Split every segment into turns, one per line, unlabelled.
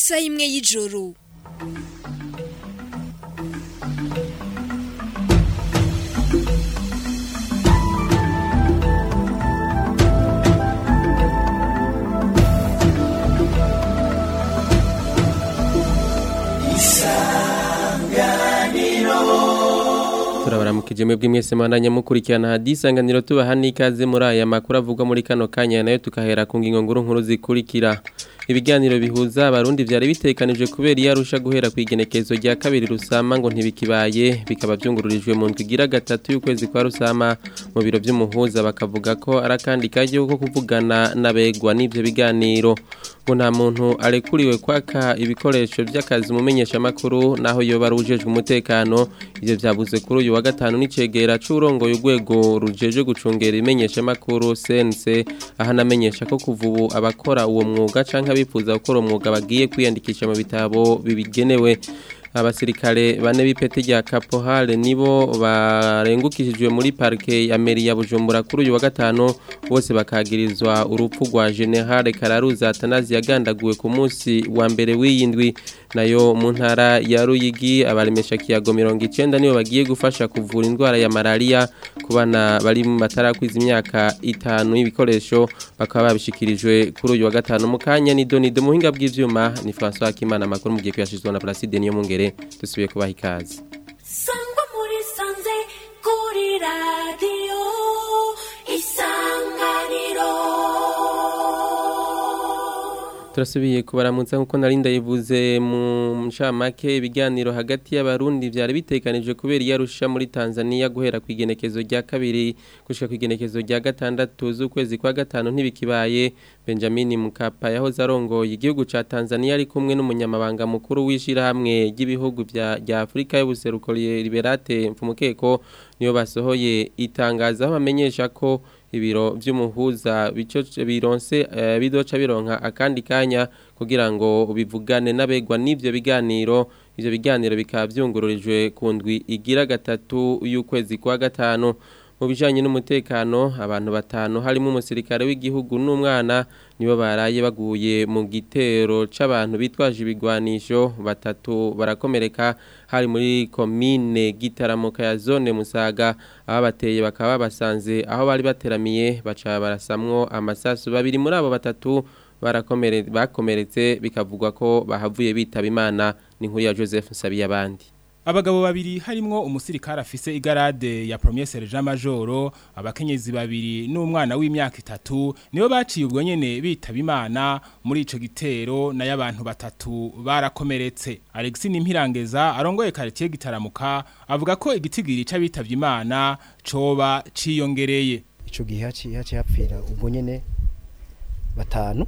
isaha imwe y'ijoro
turabaramukije mwebwe mwese mwandanya mukurikirana hadisanganiro tubaha n'ikaze muri aya makuru avugwa muri kano kanya nayo tukahera ku ngingo nkuru nkuru zikurikira ibiganiro bihuza abarundi vyari bitekanije kubera iyo arusha guhera ku igenekezo rya kabiri rusama ngo ntibikibaye bikaba vyungururijwe mu ndwi igira gatatu y'ukwezi kwa rusama mu biro vy'umuhuza bakavuga ko ari akandi karyo ko kuvugana n'abegwa n'ivyo biganiro ngo nta muntu arekuriwe kwaka ibikoresho vy'akazi umumenyesha makuru naho yoba arujejwe umutekano ivyo vyabuze kuri uyu wa gatanu n'icegera c'urongoye urwego rujeje gucungera imenyesha makuru CNC ahanamenyesha ko kuva ubu abakora uwo mwuga canke abifuza gukora umwuga bagiye kwiyandikisha mu bitabo bibigenewe abasirikare bane b'ipeti rya kapohale nibo barengukishijwe muri parike ya meri ya bujumbura kuri uyu wa gatanu bose bakagirizwa urupfu rwa generale kararuza atanazi yagandaguwe ku munsi wa mbere w'iyindwi nayo mu ntara ya ruyigi abaremesha kiyago mirongo icenda nibo bagiye gufasha kuvura indwara ya malaria ku bana bari mu batarakwiza imyaka itanu y'ibikoresho bakaba babishikirijwe kuri uyu wa gatanu mu kanya ni donido muhinga bw'ivyuma ni François Kimana amakuru mugiye kuyashizwa na Placide niyo mungere dusubiye kubaha ikaze
sangwa muri sanze kuri radiyo isanganiro
turasubiye kubaramutsa nkuko nari ndayivuze mu ncamake ibiganiro hagati y'abarundi vyari bitekanijwe kubera iyo arusha muri Tanzania guhera ku igenekezo rya kabiri gushika ku igenekezo rya gatandatu z'ukwezi kwa gatanu ntibikibaye Benjamin Mkapa yahoze arongoye igihugu ca Tanzania ari kumwe n'umunyamabanga mukuru w'ishirahamwe ry'ibihugu vya rya Afrika y'ubuseruko Liberate Mfumukeko niyo basohoye itangazo aho bamenyesha ko ibiro vy'umuhuza bico bironse uh, bidoca bironka akandi kanya kugira ngo bivugane n'abegwa n'ivyo biganiro ivyo biganiro bikaba vyungururijwe ku ndwi igira gatatu y'ukwezi kwa gatanu mu bijanye n'umutekano abantu batanu harimo umusirikare w'igihugu n'umwana nibo baraye baguye mu gitero c'abantu bitwaje ibigwanisho batatu barakomereka hari muri komine gitaramuka ya zone musaga aho bateye bakaba basanze aho bari bateramiye baca barasamwo amasasu babiri muri abo batatu bakomeretse bikavugwa ko bahavuye bitaba imana ni nkuru ya Joseph Nsabiyabandi
Abagabo babiri harimwo umusirikare afise igarade ya Premier Sergeant Majoro abakenyezi babiri n'umwana w'imyaka itatu nibo baciye ubwo nyene bitaba imana muri ico gitero na y'abantu batatu barakomeretse Alexis Nimpirangeza arongoye quartier gitaramuka avuga ko igitigiri c'abitavye imana coba ciyongereye
ico gihe haci haci hapfira ubwo nyene batanu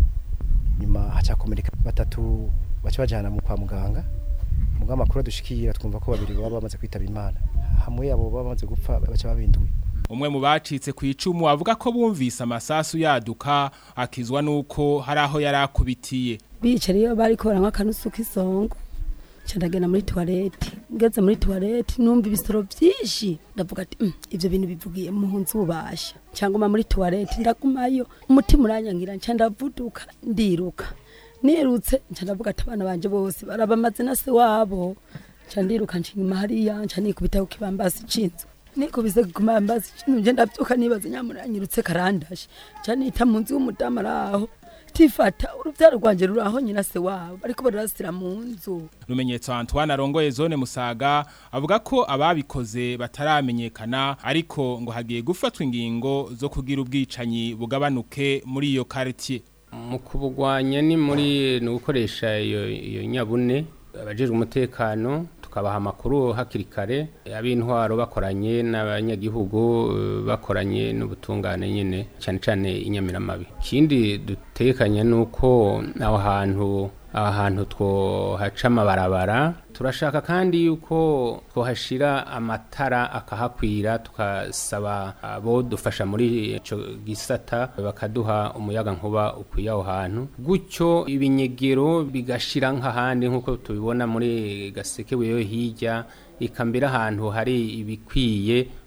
nyuma hacakomereka batatu baca bajana mu kwa muganga muga makuru dushikira twumva ko babiri baba bamaze kwitaba imana hamwe abo bamaze gupfa baca babindwi
umwe mu bacitse ku icumu avuga ko bumvise amasasu yaduka akizwa nuko hari aho yari akubitiye
bicara iyo bari kora nk'akanusu k'isongo ndagenda muri tuwarete ngeze muri tuwarete numva ibisoro byinshi ndavuga ati ibyo bintu bivugiye mu nzu ubasha cyangwa muri tuwarete ndagumayo umutima uranyangira nca ndavuduka ndiruka nirutse nca ndavuga ati abana banje bose barabamaze na se wabo nca ndiruka nca inyuma hariya nca nikubita ku kibambasi c'inzu nikubise ku kibambasi c'inzu nje ndavyuka nibaza nyamuranyirutse karandashe nca nita mu nzu y'umudamu araho tifata uruvyaro rwanje ruraho nyina se wabo bariko barasira mu nzu
rumenyetso Antoine arongoye zone Musaga avuga ko ababikoze bataramenyekana ariko ngo hagiye gufatwa ingingo zo kugira ubwicanyi bugabanuke muri iyo quartier
mu kubugwanya ni muri ni gukoresha iyo iyo nyabune abajejwe umutekano tukabaha amakuru hakiri kare ab'intwaro bakoranye n'abanyagihugu bakoranye n'ubutungane nyine cyane cyane inyamiramabi ikindi dutekanye ni uko aho hantu aha hantu twohaca amabarabara turashaka kandi yuko twohashira amatara akahakwira tukasaba abo dufasha muri ico gisata bakaduha umuyaga nkuba ukwiye aho hantu gutyo ibinyegero bigashira nk'ahandi nk'uko tubibona muri gaseke weyo hirya ikambira ahantu hari ibikwiye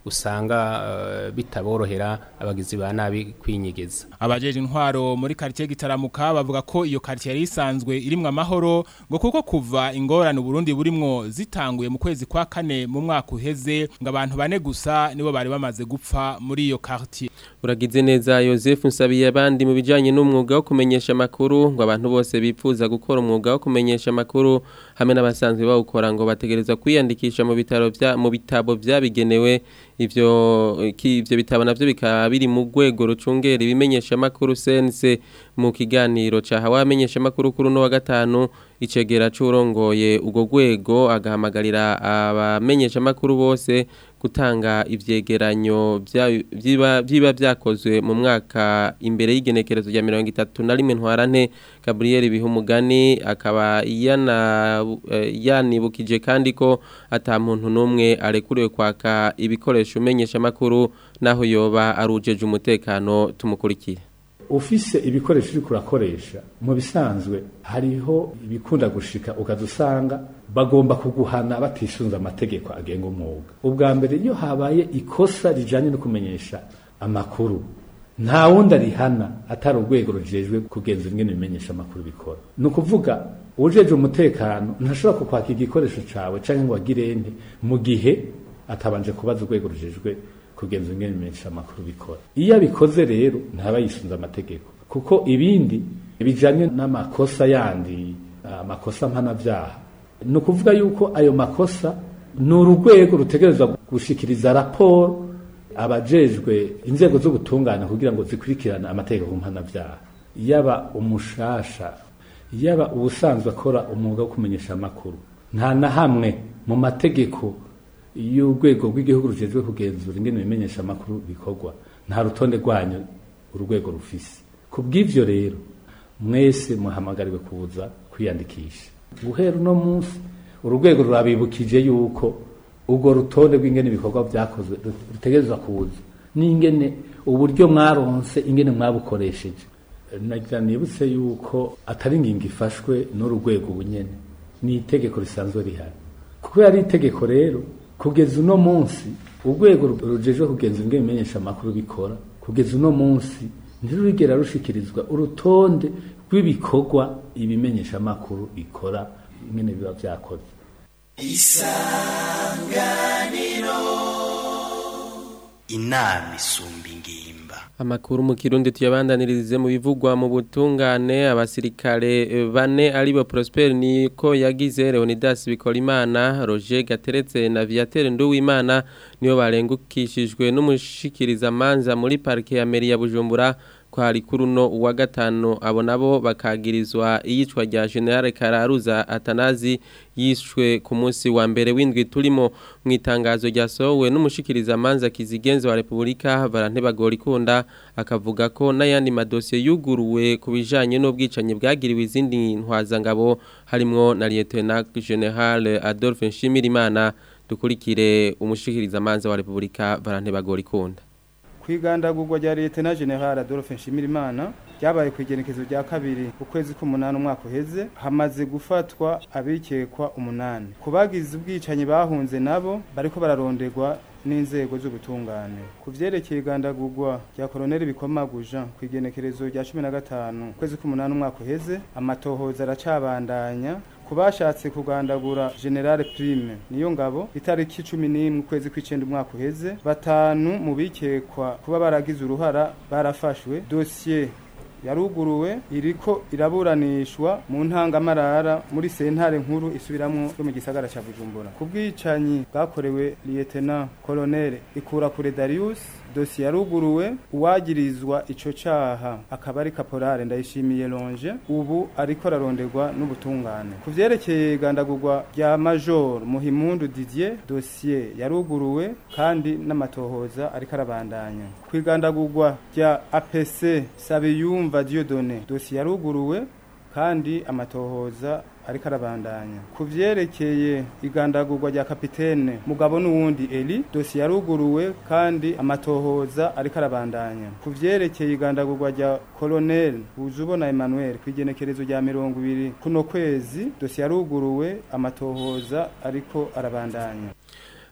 usanga eh, bitaborohera abagizi ba nabi kwinyegeza
abajeje intwaro muri quartier gitaramuka bavuga ko iyo quartier yari isanzwe irimwo amahoro ngo kuko kuva ingorane Burundi burimwo zitanguye mu kwezi kwa kane mu mwaka uheze ngo abantu bane gusa nibo bari bamaze gupfa muri iyo quartier
Uragize neza Joseph Nsabiye abandi mu bijanye n'umwuga wo kumenyesha makuru ngo abantu bose bipfuza gukora umwuga wo kumenyesha makuru hamwe n'abasanzwe bawukora ngo bategerezwa kwiyandikisha mu bitaro vya mu bitabo vyabigenewe ivyo ki- ivyo bitabo navyo bikaba biri mu rwego rucungera ibimenyesha makuru sense mu kiganiro ca hawa amenyesha makuru kuri no wa gatanu icegera c'urongoye ugo rwego agahamagarira abamenyesha makuru bose gutanga ivyegeranyo vya- vyiba vyiba vyakozwe mu mwaka imbere y'igenekerezo rya mirongo itatu na rimwe ntwarante Gabriel Bihumugani akaba yana eh, yanibukije kandi ko ata muntu numwe arekuriwe kwaka ibikoresho umenyesha makuru naho yoba arujeje umutekano tumukurikire
ufise ibikoresho uri kurakoresha mu bisanzwe hariho ibikunda gushika ukaza usanga bagomba kuguhana batisunze amategeko agenga umwuga ubwa mbere iyo habaye ikosa rijanye no kumenyesha amakuru nta wundi arihana atari urwego rujejwe kugenzura ingene ibimenyesha amakuru bikora ni ukuvuga ujeje umutekano ntashobora kukwaka igikoresho cawe canke ngo agire nte mu gihe atabanje kubaza urwego rujejwe kugenzura ingene ibimenyesha amakuru bikora iyo abikoze rero ntaba yisunze amategeko kuko ibindi bijanye n'amakosa yandi amakosa mpanavyaha ni ukuvuga yuko ayo makosa ni urugwego rutegerezwa gushikiriza raporo abajejwe inzego z'ubutungane kugira ngo zikurikirane amategeko mpanavyaha yaba umushasha yaba ubusanzwe akora umwuga wo kumenyesha amakuru nta na hamwe mu mategeko y'urwego rw'igihugu rujejwe kugenzura ingene ibimenyesha amakuru bikorwa nta rutonde rwanyu urwego rufise ku bw'ivyo rero mwese muhamagariwe kuza kwiyandikisha guhera uno munsi urugwego rurabibukije yuko urwo rutonde rw'ingene ibikorwa vyakozwe rutegerezwa kuza n'ingene uburyo mwaronse ingene mwabukoresheje nagira nibutse yuko atari ingingo ifashwe n'urugwego bunyene ni itegeko risanzwe rihari kuko yari itegeko rero kugeza uno munsi urwego rujejwe kugenzura ingene ibimenyesha amakuru bikora kugeza uno munsi ntirurigera rushikirizwa urutonde rw'ibikorwa ibimenyesha amakuru bikora ingene biba vyakoze
inama isumba ingimba
Amakuru mu kirundi tuyabandanirize mu bivugwa mu butungane abasirikare eh, bane aribo Prosper niko yagize Leonidas Bikorimana Roger Gateretse na Viateur Nduwimana niyo barengukishijwe n'umushikiriza manza muri parke ya Meri ya Bujumbura kwari kuruno uwa gatanu abo nabo bakagirizwa iyicwa rya General Kararuza Atanazi yishwe ku munsi wa mbere w'indwi turimo mu itangazo ryasohowe n'umushikiriza manza kizigenza wa Republika Barantebagora ikunda akavuga ko n'ayandi madosiye yuguruwe ku bijanye n'ubwicanyi bwagiriwe izindi ntwazangabo harimwo na Lieutenant General Adolphe Nshimirimana dukurikire umushikiriza manza wa Republika Barantebagora ikunda
kwigandagurwa rya leta na general Adolphe Nshimirimana ryabaye ku igenekezo rya kabiri ukwezi k'umunani umwaka uheze hamaze gufatwa abikekwa umunani ku bagize ubwicanyi bahunze nabo bariko bararonderwa n'inzego z'ubutungane ku vyerekeye igandagurwa rya koloneli bikomaguja ku igenekerezo rya cumi na gatanu ukwezi k'umunani umwaka uheze amatohoza aracabandanya kubashatse kugandagura generale prime niyo ngabo itariki cumi n'imwe ukwezi kw'icenda umwaka uheze batanu mu bikekwa kuba baragize uruhara barafashwe dosiye yaruguruwe iriko iraburanishwa mu ntangamarara muri sentare nkuru isubiramwo yo mu gisagara ca Bujumbura ku bwicanyi bwakorewe lieutenant colonel Ikurakure Darius dosiye yaruguruwe uwagirizwa ico caha akaba ari kaporale ndayishimiye longe ubu ariko araronderwa n'ubutungane ku vyerekeye igandagurwa rya major muhimundu didier dosiye yaruguruwe kandi n'amatohoza ariko arabandanya ku igandagurwa rya apc sabiyumva diodone dosiye yaruguruwe kandi amatohoza ariko arabandanya ku vyerekeye igandagurwa rya kapitene mugabo n'uwundi eli dosiye yaruguruwe kandi amatohoza ariko arabandanya ku vyerekeye igandagurwa rya colonel buzubona emmanuel ku igenekerezo rya mirongo ibiri kuno kwezi dosiye yaruguruwe amatohoza ariko arabandanya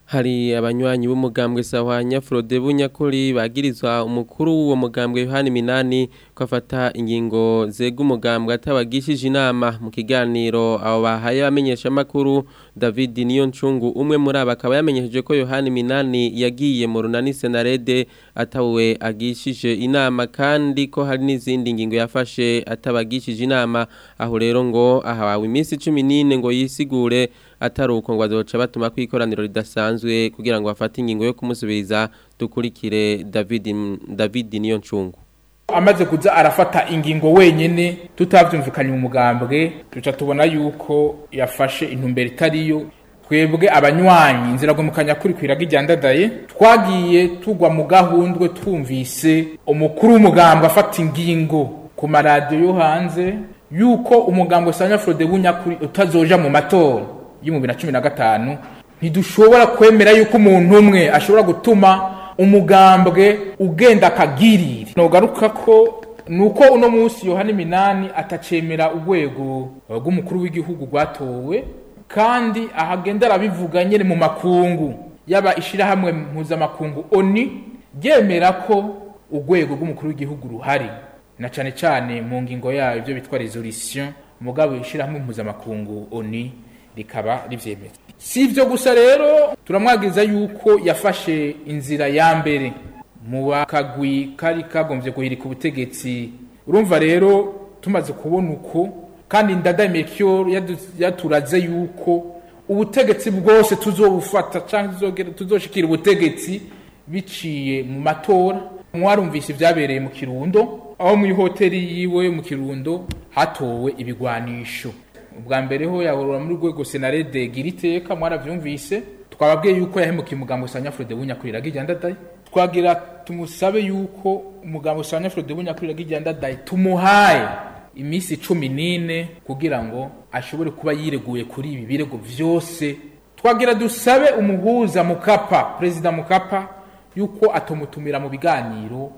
hari abanywanyi b'umugambwe sahwanya Frode Bunyakuri bagirizwa umukuru w'uwo mugambwe Yohani Minani ko afata ingingo zega umugambwe atabagishije inama mu kiganiro abo bahaye bamenyesha makuru David Niyoncungu umwe muri aba akaba yamenyesheje ko Yohani Minani yagiye mu runani Senarede atawe agishije inama kandi ko hari n'izindi ngingo yafashe atabagishije inama aho rero ngo ahawe iminsi 14 ngo yisigure ataruko ngo azoca batuma kwikoraniro ridasanzwe kugira ngo bafate ingingo yo kumusubiriza dukurikire David David niyo ncungu
amaze kuza arafata ingingo wenyene tutavyumvikanye mu mugambwe tuca tubona yuko yafashe intumbero itariyo twebwe abanywanyi inzira gomukanya kuri kwiraga iryandadaye twagiye tugwa mu gahundwe twumvise umukuru w'umugambwe afata ingingo ku maradiyo yo hanze yuko umugambwe sanya Frode Bunyakuri utazoja mu matora y'ibihumbi na cumi na gatanu ntidushobora kwemera yuko umuntu umwe ashobora gutuma umugambwe ugenda akagirira nogaruka ko nuko uno munsi yohani minani atacemera urwego rw'umukuru w'igihugu rwatowe kandi ahagenda arabivuga nyine mu makungu yaba ishyirahamwe mpuzamakungu oni ryemera ko urwego rw'umukuru w'igihugu ruhari na cyane cyane mu ngingo yayo ibyo bitwa resolution mugabo ishyirahamwe mpuzamakungu oni rikaba rivyemeza si ivyo gusa rero turamwagiriza yuko yafashe inzira ya mbere mu bakagwi kari kagombye guhirika ubutegetsi urumva rero tumaze kubona uko kandi ndadamiye kiyo yaturaze yuko ubutegetsi bwose tuzobufata cyangwa tuzoshikira ubutegetsi biciye mu matora mwarumvise ibyabereye mu kirundo aho mu ihoteli yiwe mu kirundo hatowe ibigwanisho ubwa mbere ho yahorora muri rwego senarede gira iteka mwaravyumvise twababwiye yuko yahemukiye umugambo sanya Frode Bunyakurira gijandadaye twagira tumusabe yuko umugambo sanya Frode Bunyakurira gijandadaye tumuhaye imisi 14 kugira ngo ashobore kuba yireguye kuri ibi birego vyose twagira dusabe umuhuza mukapa president mukapa yuko atomutumira mu biganiro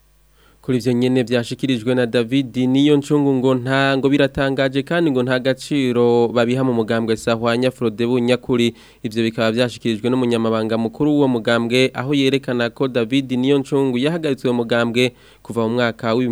kuri ivyo nyene vyashikirijwe na David niyo ncungu ngo nta ngo biratangaje kandi ngo nta gaciro babiha mu mugambwe sahwanya Frode Bunyakuri ivyo bikaba vyashikirijwe n'umunyamabanga mukuru w'uwo mugambwe aho yerekana ko David niyo ncungu yahagaritswe mu mugambwe kuva mu mwaka wa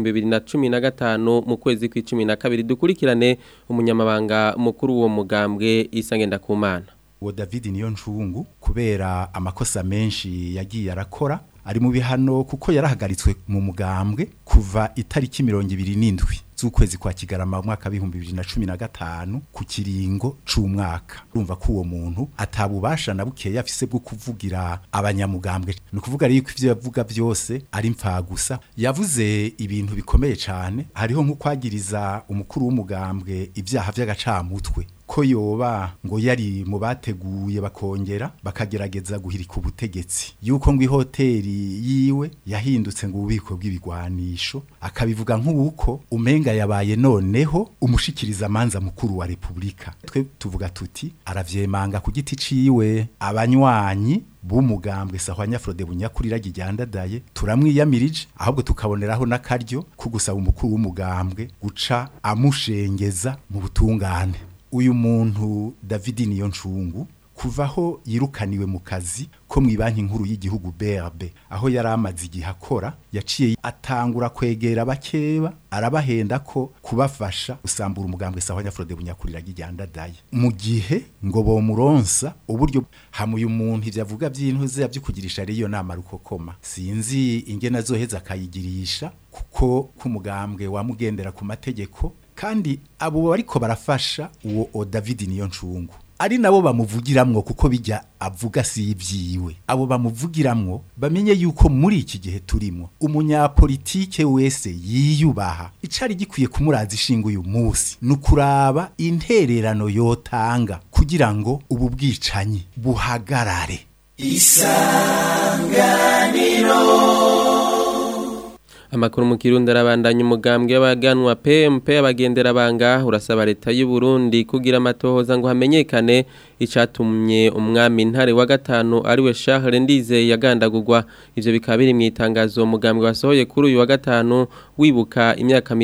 2015 mu kwezi kw'icumi na kabiri dukurikirane umunyamabanga mukuru w'uwo mugambwe isangenda kumana
uwo David niyo ncungu kubera amakosa menshi yagiye arakora ari mu bihano kuko yarahagaritswe mu mugambwe kuva itariki mirongo ibiri n'indwi z'ukwezi kwa kigarama mu mwaka w'ibihumbi bibiri na cumi na gatanu ku kiringo c'umwaka urumva ko uwo muntu atabubasha na bukeya afise bwo kuvugira abanyamugambwe ni ukuvuga rero ko ivyo yavuga byose ari gusa yavuze ibintu bikomeye cane hariho nko kwagiriza umukuru w'umugambwe ibyaha vy'agacamutwe ko yoba ngo yari mu bateguye bakongera bakagerageza guhirika ubutegetsi yuko ngo ihoteli yiwe yahindutse ngo ububiko bw'ibigwanisho akabivuga nk'uko umenga yabaye noneho umushikiriza manza mukuru wa repubulika twe tuvuga tuti aravyemanga ku giti ciwe abanywanyi b'umugambwe sahwanya Frode Bunyakurira gijyandadaye turamwiyamirije ahubwo tukaboneraho n'akaryo ko gusaba umukuru w'umugambwe guca amushengeza mu butungane uyu muntu David niyo ncungu kuvaho yirukaniwe mu kazi ko mu banki nkuru y'igihugu BRB aho yari amaze igihe akora yaciye atangura kwegera bakeba arabahenda ko kubafasha usambura umugambwe sahwanya Frode Bunyakurira gijyandadaye mu gihe ngo bomuronsa uburyo hamuye umuntu ivyo avuga by'intuze by'ukugirisha ariyo nama rukokoma sinzi ingena zoheza akayigirisha kuko kumugambwe wamugendera ku mategeko kandi abo bariko barafasha uwo o David niyo ncungu ari nabo bamuvugiramwo kuko bijya avuga si ibyiwe abo bamuvugiramwo bamenye yuko muri iki gihe turimo umunyapolitike wese yiyubaha icari gikwiye kumuraza ishinga uyu munsi nukuraba intererano yotanga kugira ngo ubu bwicanyi buhagarare
isanganiro
Amakuru mu Kirundi arabandanya umugambwe w'abaganwa PMP abagendera banga urasaba leta y'u Burundi kugira amatohoza ngo hamenyekane icatumye umwami ntare wa gatanu ariwe Charles Ndize yagandagurwa ivyo bikaba biri mu itangazo umugambwe wasohoye kuri uyu wa gatanu wibuka imyaka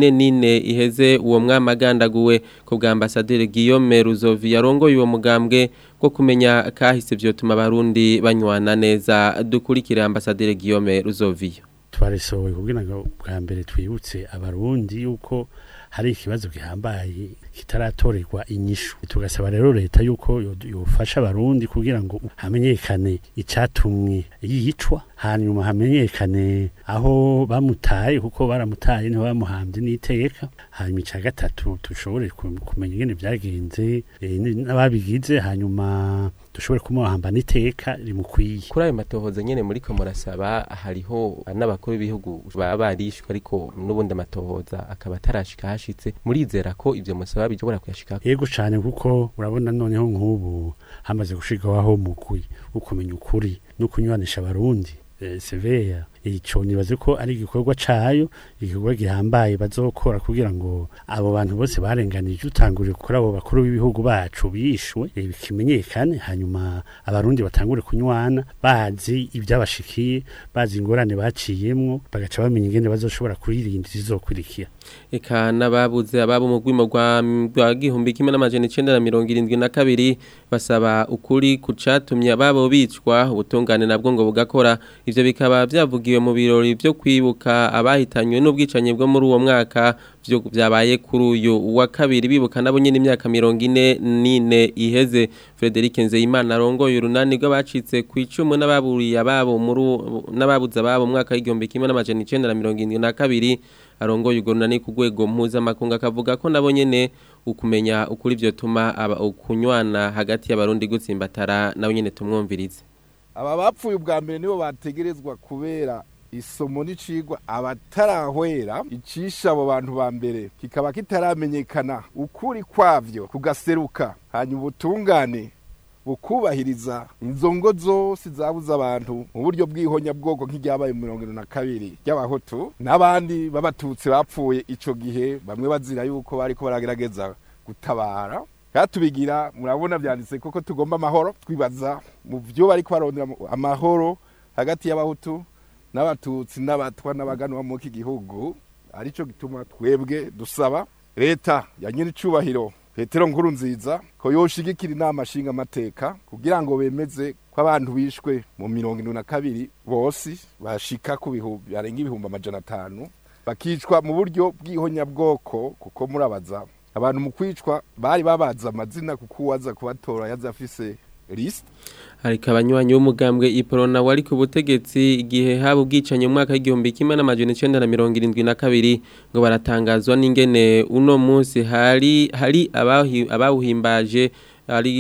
44 iheze uwo mwami agandaguwe ku bwa ambassadeur Guillaume Ruzovi yarongoye uwo mugambwe ko kumenya kahise vyotuma abarundi banywana neza dukurikire ambassadeur Guillaume Ruzovi
twarisohoye kugira ngo bwa mbere twibutse abarundi yuko hari ikibazo gihambaye kitaratorerwa inyishu tugasaba rero leta yuko yofasha abarundi kugira ngo hamenyekane icatumwe yicwa hanyuma hamenyekane aho bamutaye kuko baramutaye niho bamuhambye n'iteka hanyuma ica gatatu dushobore kumenya ingene vyagenze n'ababigize hanyuma dushobore kumuhamba n'iteka rimukwiye
kuri ayo matohoza nyene muri ko murasaba hariho n'abakuru b'ibihugu baba barishwe ariko n'ubundi amatohoza akaba atarashika hashitse murizera ko ivyo musaba bishobora kuyashika
yego cane kuko urabona noneho nk'ubu hamaze gushikaho mugwi wo kumenya ukuri no kunywanisha abarundi seveya ico nibaze ko ari igikorwa cayo igikorwa gihambaye bazokora kugira ngo abo bantu bose barenganije utangurire kuri abo bakuru b'ibihugu bacu bishwe bikimenyekane hanyuma abarundi batangure kunywana bazi ibyabashikiye bazi ingorane baciyemwo bagaca bamenya ingene bazoshobora kuririnda izizokurikira
eka n'ababuze ababo mu rwimo rwa gihumbi kimwe n'amajana icenda na mirongo irindwi na kabiri basaba ukuri ku catumye ababo bicwa ubutungane nabwo ngo bugakora ivyo bikaba vyavugiwe mu birori vyo kwibuka abahitanywe n'ubwicanyi bwo muri uwo mwaka vyo vyabaye kuri uyu wa kabiri bibuka nabo nyene imyaka mirongo ine n'ine iheze Frederic Nzeyimana arongoye urunani rw'abacitse ku icumu n'ababuriye ababo muri n'ababuze ababo mu mwaka w'igihumbi kimwe n'amajana icenda na mirongo irindwi na kabiri arongoye urwo runani ku rwego mpuzamakungu akavuga ko nabo nyene ukumenya ukuri vyotuma ukunywana hagati y'abarundi gutsimbatara nabo nyene tumwumvirize
aba bapfuye ubwa mbere nibo bategerezwa kubera isomo n'icigwa abatarahwera icisha abo bantu ba mbere kikaba kitaramenyekana ukuri kwavyo kugaseruka hanyuma ubutungane bukubahiriza inzongo zose zabuze abantu mu buryo bw'ihonyabwoko nk'iryabaye mu mirongo na kabiri ry'abahutu n'abandi b'abatutsi bapfuye ico gihe bamwe bazira yuko bariko baragerageza gutabara katubigira murabona vyanditse koko tugomba amahoro twibaza mu vyo bariko barondera amahoro hagati y'abahutu n'abatutsi n'abatwa n'abaganwa mu iki gihugu arico gituma twebwe dusaba leta ya nyiri icubahiro petero nkuru nziza ko yoshigikira inama nshinga amateka kugira ngo bemeze ko abantu bishwe mu mirongo indwi na kabiri bose bashika ku bihumbi barenga ibihumbi amajana atanu bakicwa mu buryo bw'ihonyabwoko kuko murabaza abantu mu kwicwa bari babaza amazina kuko uwaza kubatora yaza afise list
ariko abanywanyi b'umugambwe iporona wari ku butegetsi igihe haba ubwicanye mu mwaka w'igihumbi kimwe n'amajana icenda na mirongo irindwi na kabiri ngo baratangazwa n'ingene uno munsi hari hari abawuhimbaje ari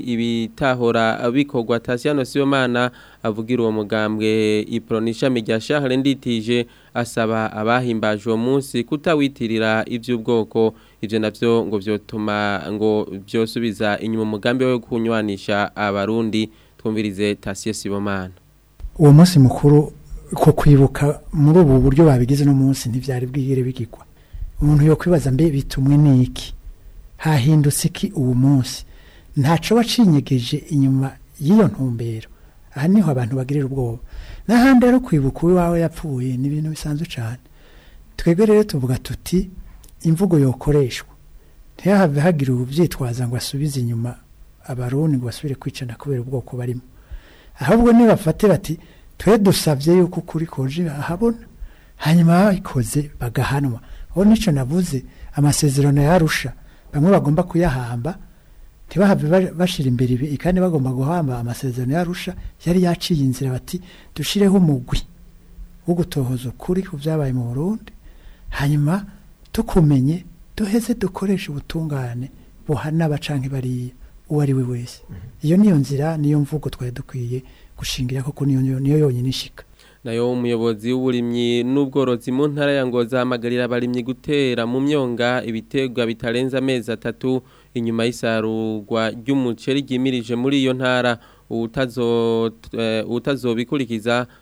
ibitahora bikorwa Tasiano Sibomana avugira uwo mugambwe iprona ishami rya Charles Nditije asaba abahimbaje uwo munsi kutawitirira ivy'ubwoko ivyo navyo ngo vyotuma ngo byosubiza inyuma umugambi wo kunywanisha abarundi twumvirize Tasio Sibomana
uwo munsi mukuru ko kwibuka muri ubu buryo babigize no munsi ntivyari bwigere bigirwa umuntu yo kwibaza mbe bitumwe niki hahindutse iki uwo munsi ntaco bacinyegeje inyuma y'iyo ntumbero aha niho abantu bagirira ubwoba n'ahandi rero kwibuka uwawe yapfuye ni ibintu bisanzwe cyane twebwe rero tuvuga tuti imvugo yokoreshwa ntihave hagira ubyitwaza ngo asubize inyuma abarundi ngo basubire kwicana kubera ubwoko barimo ahubwo nibafate bati twe dusabye yuko ukuri koje ahabona hanyuma babikoze bagahanwa aho nicyo navuze amasezerano yarusha bamwe bagomba kuyahamba ntibahave bashira imbere ibi kandi bagomba guhamba amasezerano yarusha yari yaciye inzira bati dushireho umugwi wo gutohoza ukuri ku byabaye mu Burundi hanyuma tukumenye duheze dukoresha ubutungane buhana abacanke bariya uwo ari we wese iyo niyo nzira niyo mvugo twari dukwiye gushingira koko niyo niyo yonyine ishika
nayo umuyobozi w'uburimyi n'ubworozi mu ntara ya Ngoza hamagarira abarimyi gutera mu myonga ibitegwa bitarenza amezi atatu inyuma y'isarurwa ry'umuceri ryimirije muri iyo ntara utazobikurikiza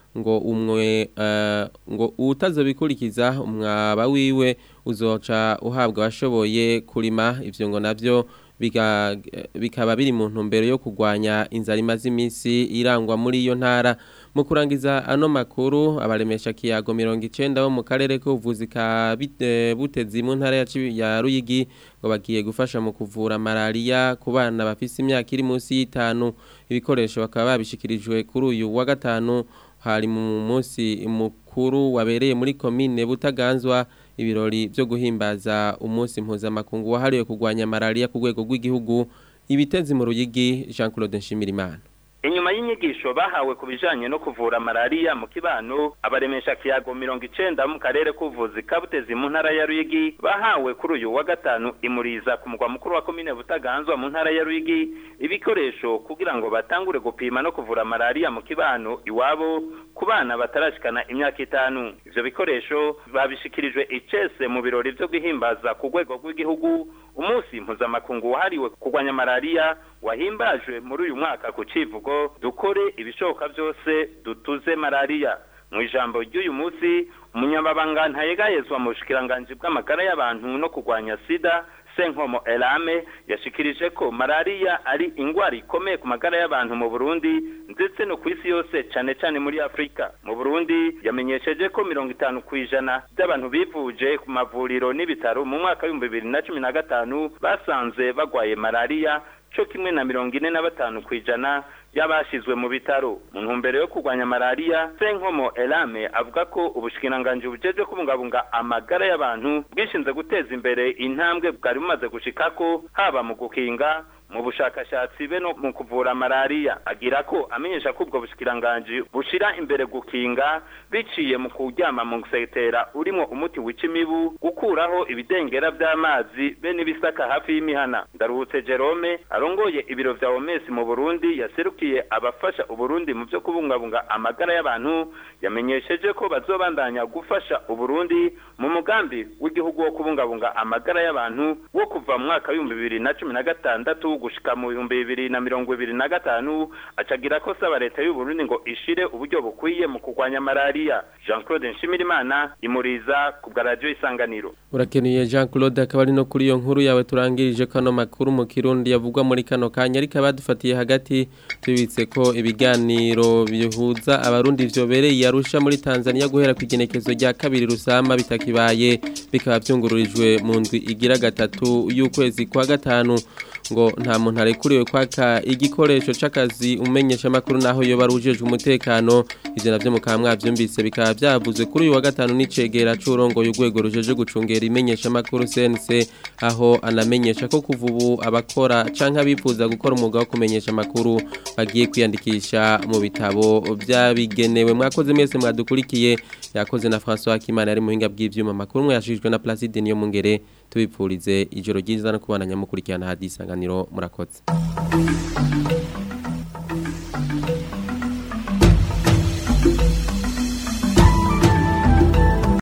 ngo umwe eh, ngo utazobikurikiza umwaba wiwe uzoca uhabwa abashoboye kurima ivyo ngo navyo biga- bikaba biri mu ntumbero yo kurwanya inzara imaze iminsi irangwa muri iyo ntara mu kurangiza ano makuru abaremesha kiyago mirongo icenda bo mu karere k'ubuvuzi ka Bite- butezi mu ntara ya Cibi- ya ruyigi ngo bagiye gufasha mu kuvura malaria ku bana bafise imyaka iri munsi y'itanu ibikoresho bakaba babishikirijwe kuri uyu wa gatanu hari mu munsi mukuru wabereye muri komine butaganzwa ibirori byo guhimbaza umunsi mpuzamakungu wahariwe kurwanya malaria ku rwego rw'igihugu ibitezi mu ruyigi Jean Claude Nshimirimana
inyuma y'inyigisho bahawe ku bijanye no kuvura malariya mu kibano abaremesha kiyago mirongo icenda mu karere k'ubuvuzi kabutezi mu ntara ya ruyigi bahawe kuri uyu wa gatanu imuriza ku mugwa mukuru wa komine butaganzwa mu ntara ya ruyigi ibikoresho kugira ngo batangure gupima no kuvura malariya mu kibano iwabo ku bana batarashikana imyaka itanu ivyo bikoresho babishikirijwe icese mu birori vyo guhimbaza ku rwego rw'igihugu umunsi mpuzamakungu wahariwe kurwanya malariya wahimbajwe muri uyu mwaka ku civugo dukore ibishoboka byose dutuze malariya mu ijambo ry'uyu munsi umunyamabanga ntayegayezwa mu bushikiranganji bw'amagara y'abantu no kurwanya sida senkomo elame yashikirije ko malariya ari ingwara ikomeye ku magara y'abantu mu burundi ndetse no ku isi yose cane cane muri afurika mu burundi yamenyesheje ko mirongo itanu ku ijana by'abantu bivuje ku mavuriro n'ibitaro mu mwaka w'ibihumbi bibiri na cumi na gatanu basanze bagwaye malariya co kimwe na mirongo ine na batanu ku ijana y'abashizwe mu bitaro mu ntumbero yo kurwanya malariya senkomo elame avuga ko ubushikiranganji bujejwe kubungabunga amagara y'abantu bwishinze guteza imbere intambwe bwari bumaze gushikako haba mu gukinga mu bushakashatsi be no mu kuvura malariya agira ko amenyesha ko ubwo bushikiranganji bushira imbere gukinga biciye mu kuryama mu gusetera urimo umuti wica imibu gukuraho ibidengera by'amazi be n'ibisaka hafi y'imihana ndaruhutse Jerome arongoye ibiro vya OMS mu Burundi yaserukiye abafasha Uburundi mu byo kubungabunga amagara y'abantu yamenyesheje ko bazobandanya gufasha Uburundi mu mugambi w'igihugu wo kubungabunga amagara y'abantu wo kuva mu mwaka w'ibihumbi bibiri na cumi na gatandatu gushika mu bihumbi bibiri na mirongo ibiri na gatanu acagira ko saba leta y'u Burundi ngo ishire uburyo bukwiye mu kurwanya malariya Jean Claude Nshimirimana imuriza ku bwa radio isanganiro
Urakeneye Jean Claude akaba ari no kuri iyo nkuru yawe turangirije kano makuru mu Kirundi yavugwa muri kano kanya ariko abadufatiye hagati tubitse ko ibiganiro bihuza abarundi vyobereye yarusha muri Tanzania guhera ku igenekezo rya kabiri rusama bitakibaye bikaba byungururijwe mu ndwi igira gatatu y'ukwezi kwa gatanu ngo nta muntu arekuriwe kwaka igikoresho c'akazi umenyesha makuru naho yo barujejwe umutekano ivyo navyo mukaba mwavyumvise bikaba byavuzwe kuri uyu wa gatanu n'icegera c'urongo y'urwego rujeje gucungera imenyesha makuru CNC aho anamenyesha ko kuva ubu abakora canke abifuza gukora umwuga wo kumenyesha makuru bagiye kwiyandikisha mu bitabo vyabigenewe mwakoze mwese mwadukurikiye yakoze na François Kimana ari muhinga bw'ivyuma makuru mwashijwe na Placide niyo mungere tubipfurize ijoro ryiza no kubana nyamukurikirana hadisanganiro murakoze